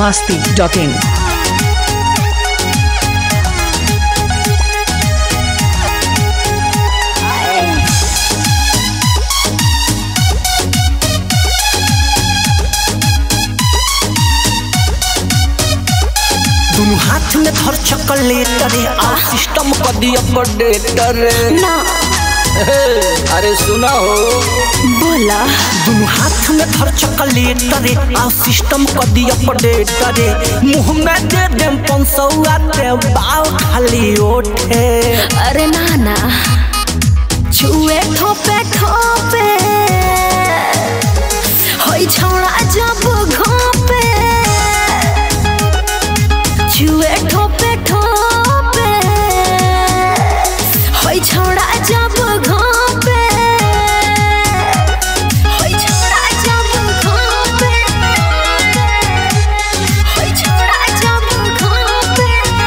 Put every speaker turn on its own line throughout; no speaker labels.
masti.in.
दुनु हाथ में धर चॉकलेट रे आ सिस्टम कर दिया अपडेट रे
ना
अरे सुना हो
बोला
दुनु हाथ में धर चॉकलेट रे आ सिस्टम कर दिया अपडेट रे मुंह में दे देम पंसौआ ते बाल खाली ओठे
अरे ना ना छुए ठोपे ठोपे होई छौड़ा जब घोपे छुए ठोपे ठोपे होई छौड़ा जब घोपे होई छौड़ा जब घोपे होई छौड़ा जब घोपे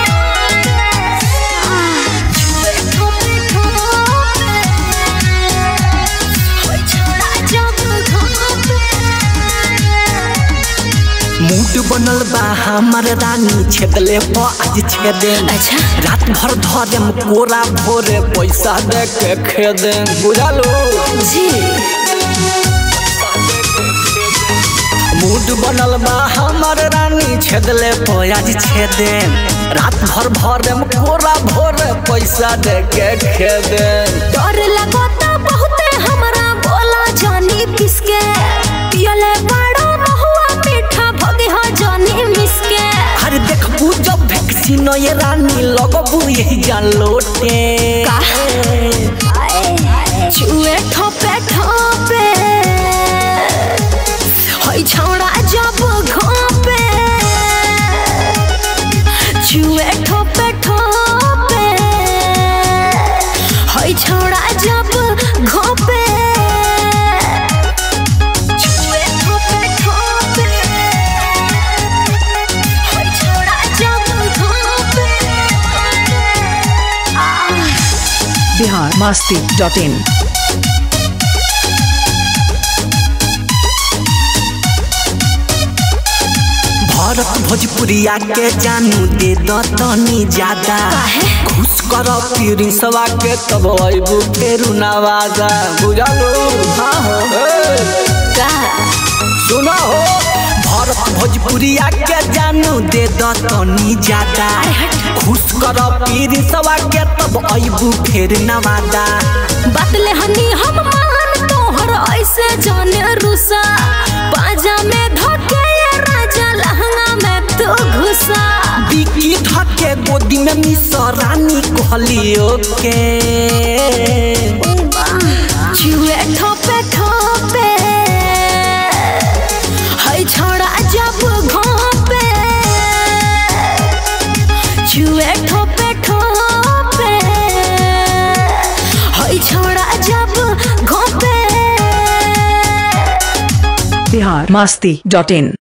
छुए ठोपे ठोपे होई छौड़ा जब घोपे
मूड बनल बा हमर रानी छेदले प आज छेदे
अच्छा।
रात भर धरेम कोरा भोरे पैसा दे के खेदे बुझलो
जी
मूड बनल बा हमर रानी छेदले आज छेदे रात भर भरेम कोरा भोरे पैसा दे के खेदे
डर लगता बहुते हमरा बोला जानी किसके पियले बड़ा रहुआ मीठा भगे हो जानी मिसके
अरे देखबू जब वैक्सीन ये रानी लगबू यही जान लोटे
का? छुए ठोपे ठोपे होई छौड़ा जब घोपे छुए ठोपे ठोपे होई छौड़ा जब घोपे छुए ठोपे ठोपे होई छौड़ा जब घोपे आ
Bihar masti.in.
भरत भोजपुरिया के जानू दे द तनी ज्यादा
काहे?
खुश कर प्रिंसवा के तब अबू फेरू नवाजा बुझलो हाँ हो
का
सुना हो भरत भोजपुरिया के जानू दे द तनी ज्यादा खुश कर प्रिंसवा के तब अबू फेर नवाजा
बतले हनी हम मान तोहर ऐसे जाने रुसा पाजा में धके ये राजा लहंगा में तू घुसा
बिकी धके गोदी में मिस रानी कहलियो के
छुए ठोपे ठोपे है छोड़ा जब घोपे छुए ठोपे ठोपे है छोड़ा जब घोपे
Bihar masti.in.